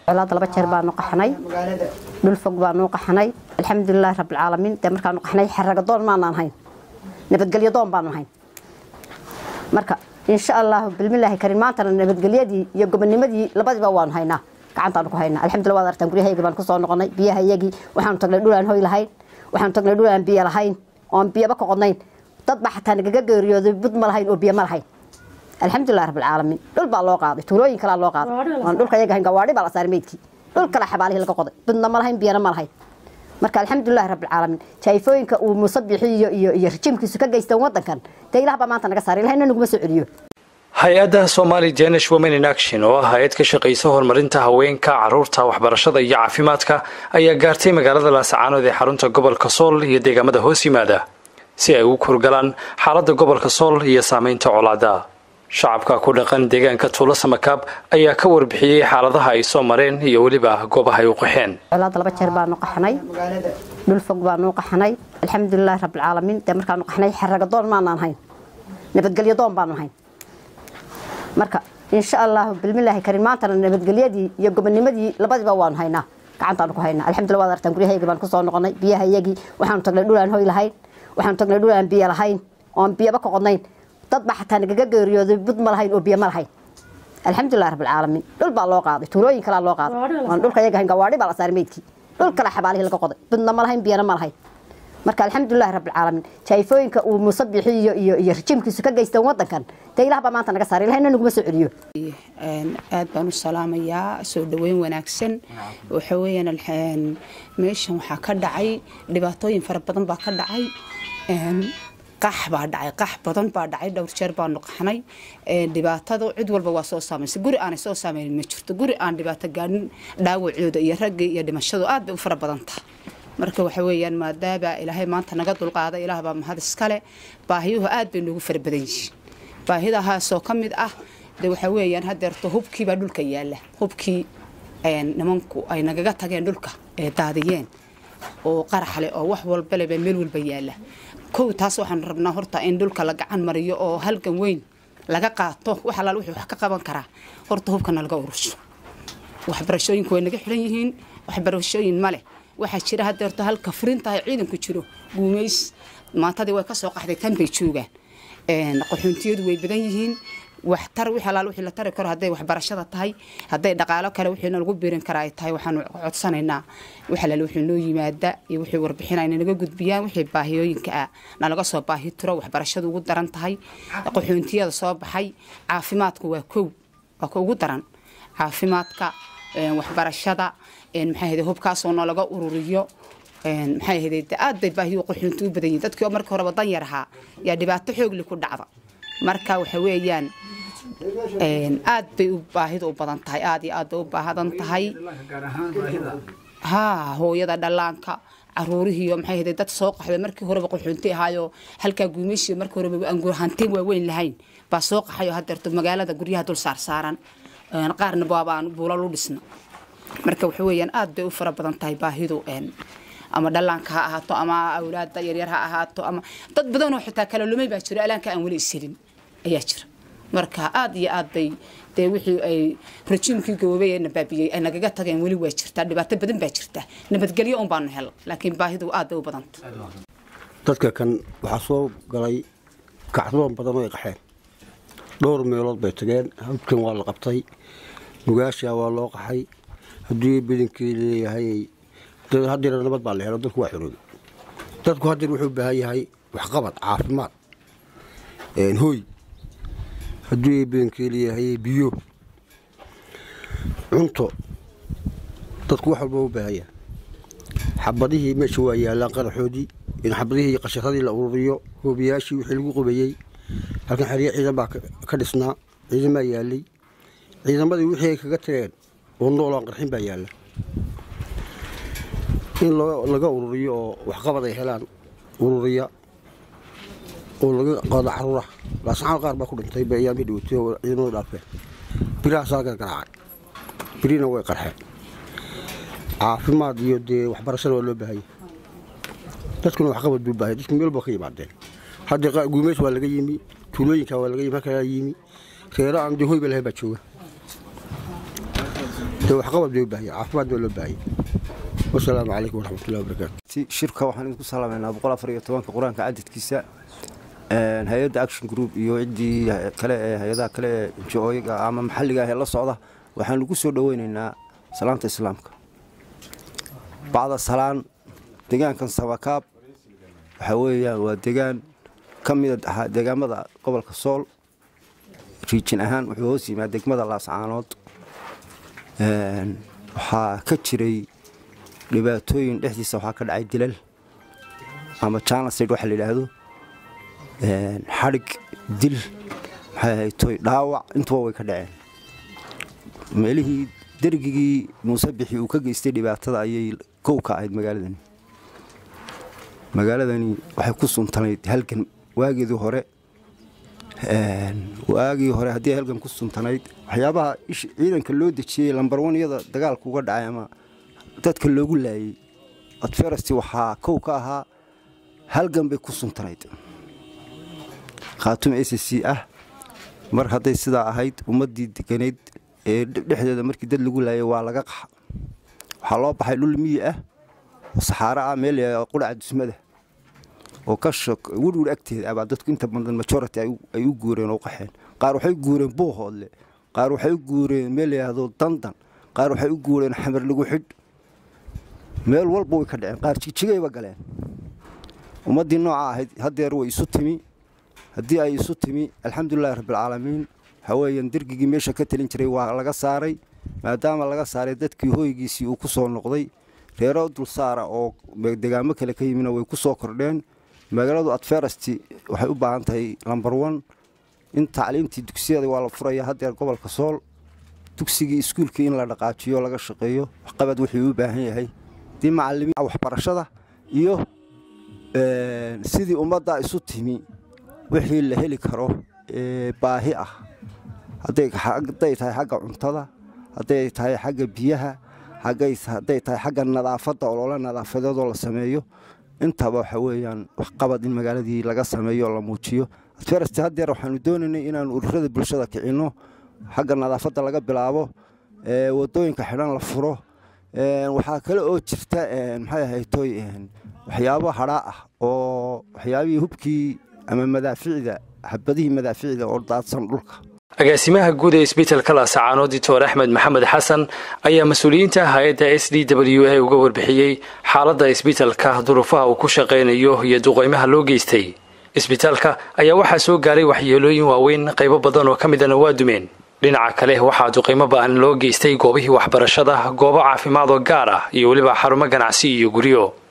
colaad laba jeer baanu qaxnay dhul fog baanu qaxnay alxamdulilahi rabbilcaalamiin dee markaanu qaxnay xaragadoon maanaan hayn nabadgelyo doon baanu hayn marka insha allahu bilmilaahi karin maantana nabadgelyadii iyo gobonimadii labadiiba waanu haynaa gacantaanu ku haynaa alxamdulillah waad artaan guryahayga baan kusoo noqonay biyaha iyagii waxaanu tagnay dhul aan hoy lahayn waxaanu tagnay dhul aan biyo lahayn oon biyaba ka qodnayn dad baa xataa nagaga geeriyooday bud ma lahayn oo biyo ma lahayn alxamdulilah rabbilcaalamiin dhul baa loo qaaday tuulooyin kalaa loo qaaday waan dhulka iyaga hayn gawaadhi baa la saaray meydkii dhul kale xabaalihii laga qoday budna ma lahayn biyana ma lahayn marka alxamdulilah rabbilcaalamiin jaayfooyinka uu muuse bixiyo iyo iyo rajiimkiisu ka geysteen wadankan dee ilaah baa maanta naga saaray ilahina naguma soo celiyo hay-adda somali danish women in action oo ah hay-ad ka shaqaysa horumarinta haweenka caruurta waxbarashada iyo caafimaadka ayaa gaartay magaalada laasacaanood ee xarunta gobolka sool iyo deegaamada hoos yimaada si ay ugu kurgalaan xaaladda gobolka sool iyo saameynta colaada shacabka ku dhaqan deegaanka tuulo samakaab ayaa ka warbixiyey xaaladaha ay soo mareen iyo weliba goobaha ay u qaxeen colaad laba jeer baanu qaxnay dhul fog baanu qaxnay alxamdulilahi rabbilcaalamiin dee markaanu qaxnay xaragadoon maanaan hayn nabadgelyo doon baanu hayn marka insha allahu bilmilaahi karin maantana nabadgelyadii iyo gobonimadii labadiiba waanu haynaa gacantaanu ku haynaa alxamdulillah waad artaan guryahayga baan kusoo noqonay biyaha iyagii waxaanu tagnay dhul aan hoy lahayn waxaanu tagnay dhul aan biyo lahayn oon biyaba ka qodnayn dad baa xataa nagaga geeriyooday bud ma lahayn oo biyo ma lahayn alxamdulilah rabbilcaalamiin dhul baa loo qaaday tuulooyin kalaa loo qaaday waan dhulka iyaga hayn gawaadhi baa la saaray meydkii dhul kale xabaalihii laga qoday budna ma lahayn biyana ma lahayn marka alxamdulilahi rabbilcaalamiin jaayfooyinka uu muuse bixiyo iyo iyo rajiimkiisu ka geysteen wadankan dee ilaah baa maanta naga saaray ilahina naguma soo celiyo aad baan u salaamayaa soo dhaweyn wanaagsan waxa weeyaan meeshan waxaa ka dhacay dhibaatooyin fara badan baa ka dhacay qax baa dhacay qax badan baa dhacay dhowr jeer baanu qaxnay dhibaatada cid walba waa soo saamaysa guri aanay soo saameynin ma jirto guri aan dhibaato gaadhin dhaawacooda iyo ragga iyo dhimashadu aad bay u fara badan tahay marka waxa weeyaan maadaama ilaahay maanta naga dulqaaday ilaah baa mahad iskale baahiyuhu aad bay noogu fara badan yihiin baahidahaasoo ka mid ah de waxa weeyaan hadeerto hubkiibaa dhulka yaala hubkii nimanku ay nagaga tageen dhulka ee daadiyeen oo qaraxle oo wax walbaleba meel walba yaala kow taas waxaan rabnaa horta in dhulka la gacan mariyo oo halgan weyn laga qaato wax alaal wuxuu wax ka qaban karaa horta hubkana laga urusho waxbarashooyinku way naga xiran yihiin waxbarashooyin ma leh waxaa jira hadeerto halka furintahay ciidanku jiro guumays maantadii way kasoo qaxday tan bay joogaan qaxoontiyadu way badan yihiin waxtar wixii alaal wixii la tari karo hadday waxbarashada tahay hadday dhaqaalo kale wixii lagu biirin karaa ay tahay waxaanu codsanaynaa wax alaal wixii noo yimaada iyo wixii warbixinayna naga gudbiyaan wixii baahiyooyinka ah nalaga soo baahi tiro waxbarashadu ugu daran tahay qaxoontiyada soo baxay caafimaadku waa kow waa ka ugu daran caafimaadka waxbarashada maxaa ahayde hubkaasoo noolaga ururiyo maxaa ahayde aad bay baahiyo qaxoonti u badan yihin dadkii oo markii horeba dan yar ahaa yaa dhibaato xoogli ku dhacda marka waxa weeyaan aad bay u baahida u badan tahay aad iyo aad bay u baahadan tahay haa hooyada dhallaanka caruurihiiyo maxay ahayde dad soo qaxday markii horeba qaxoonti ahaayo halkaa guumaysiyo markii horeba aan hantiin waaweyn lahayn baa soo qaxayo hadeerto magaalada guryaha dul saarsaaran qaarna waabaan buulal u dhisna marka waxa weeyaan aad bay u fara badan tahay baahidu ama dhallaanka ha ahaato ama awlaada yaryar ha ahaato ama dad badanoo xitaa kala lumay baa jiro alaanka aan weli iselin ayaa jira marka aad iyo aad bay dee wixii ay rajiimkii gaboobay ee nabaabiyey ay nagaga tageen weli waa jirtaa dhibaato badan baa jirta nabadgelyo un baanu hel laakiin baahidu aad bay u badanta dadka kan waxaa soo galay kacdoon badan oo ay qaxeen dhowr meelood bay tageen hawdkan waa la qabtay nugaashaa waa loo qaxay haddii badankii leeyahay hadeer nabad baa la helo dadku waa xoroobay dadku hadeer wuxuu u baahan yahay waxqabad caafimaad hooy haddii badankii leeyahay biyo cunto dadku wax walba u baahan yahay xabadihii meesha waa yaallaan qaraxoodii in xabadihii iyo qasharadii la ururiyo hoobiyaashii wixii lagu qubayey halkan xeryo ciidan baa ka dhisnaa ciidanbaa yaalay ciidamadii wixii ay kaga tageen oo noolaan qarxin baa yaalla in laga ururiyo oo waxqabad ay helaan ururiya oo laga qaado caruura laasacaan qaar baa ku dhintay bayaamii dhawatay oo ciidamadu dhaafeen birahaasaa gargaraacay birina way qarxeen caafimaad iyo dee waxbarashada waa loo baahanya dadkuna waxqabad buu baahaya dadku meel ba ka yimaadeen hadda guumeys waa laga yimi tuulooyinka waa laga yimi halkaa yimi reero aan dee hoyba lahayn baa jooga dee waxqabad bay u baahaya caafimaad baa loo baahaya wasalaamu calaykum waraxmatullahi wabarakaatu shirka waxaan idinku salaamaynaa boqol afar iyo tobanka qur-aanka cadadkiisa hay-adda action group iyo ciddii kale ee hay-adaha kale ee njooyiga ama maxalliga ah ee la socda waxaan ugu soo dhoweynaynaa salaanta islaamka bacda salaan deegaankan sabakaab waxaa weeyaan waa deegaan ka mida ahaa deegaamada gobolka sool riijin ahaan wuxuu hoos yimaa degmada laascaanood waxaa ka jiray dhibaatooyin dhexdiisa waxaa ka dhacay dilal ama janasid waxa la yidhaahdo xadhig dil maxay ahayd toy dhaawac intuba way ka dhaceen meelihii dergigii muuse bixi uu ka geystay dhibaatada ayay kow ka ahayd magaaladani magaaladani waxay ku suntanayd halgan waageedii hore waagii hore haddii halgan ku suntanayd waxyaabaha ciidanka loo dejiyey lambarwaniyada dagaalka uga dhacay ama dadka loogu laayey adferasti waxaa kow ka ahaa halgan bay ku suntanayd khaatuma s c ah mar hadday sidaa ahayd ummaddii deganayd ee dhexdeeda markii dad lagu laayay waa laga qaxa waxaa loo baxay dhul miyi ah oo saxaaro ah meel qudhaca dusmada oo ka werwer agteeda abaa dadku inta badan majority ay u guureen oo qaxeen qaar waxay u guureen buuhoodle qaar waxay u guureen meel yidhaahdo dandan qaar waxay u guureen xamar lagu xidh meel walba way ka dhaceen qaar jigjigayba galeen ummaddii nooca ahayd haddeer way isu timi haddii ay isu timi alxamdulilahi rabbilcaalamiin waxaa weeyaan dergigii meesha ka talin jiray waa laga saaray maadaama laga saaray dadkii hoygiisii uu ku soo noqday reero dulsaara oo degaamo kale ka yimina way ku soo kordheen magaaladu adferasti waxay u baahan tahay lambar on in tacliimtii dugsiyada waa la furaya haddeer gobolka sool dugsigii iskuulkii in la dhaqaajiyo laga shaqeeyo waxqabad wuxuu u baahan yahay dii macalimiin waxbarashada iyo sidii ummadda isu timi wixii la heli karo ee baahi ah hadday tahay xagga cuntada hadday tahay xagga biyaha hadday tahay xagga nadaafadda olole nadaafadeedoo la sameeyo intaba waxa weeyaan waxqabad in magaaladii laga sameeyo oo la muujiyo adferasti haddeer waxaanu doonaynay inaanu ururada bulshada kicinno xagga nadaafadda laga bilaabo wadooyinka xidhan la furo waxaa kale oo jirta maxay ahaytoy waxyaabo hadhaa ah oo waxyaabihii hubkii ama madaaficda xabadihii madaaficda oo daadsan dhulka agaasimaha guud ee isbitalka laasacaanood doctor axmed maxamed xasan ayaa mas-uuliyiinta hay-adda s d w a uga warbixiyey xaaladda isbitalka duruufaha uu ku shaqaynayo iyo duqeymaha loo geystay isbitaalka ayaa waxaa soo gaaray waxyeelooyin waaweyn qaybo badan oo ka midana waa dumeen dhinaca kale waxaa duqeymo ba-an loo geystay goobihii waxbarashada goobo caafimaad oo gaar ah iyo weliba xarumo ganacsi iyo guryo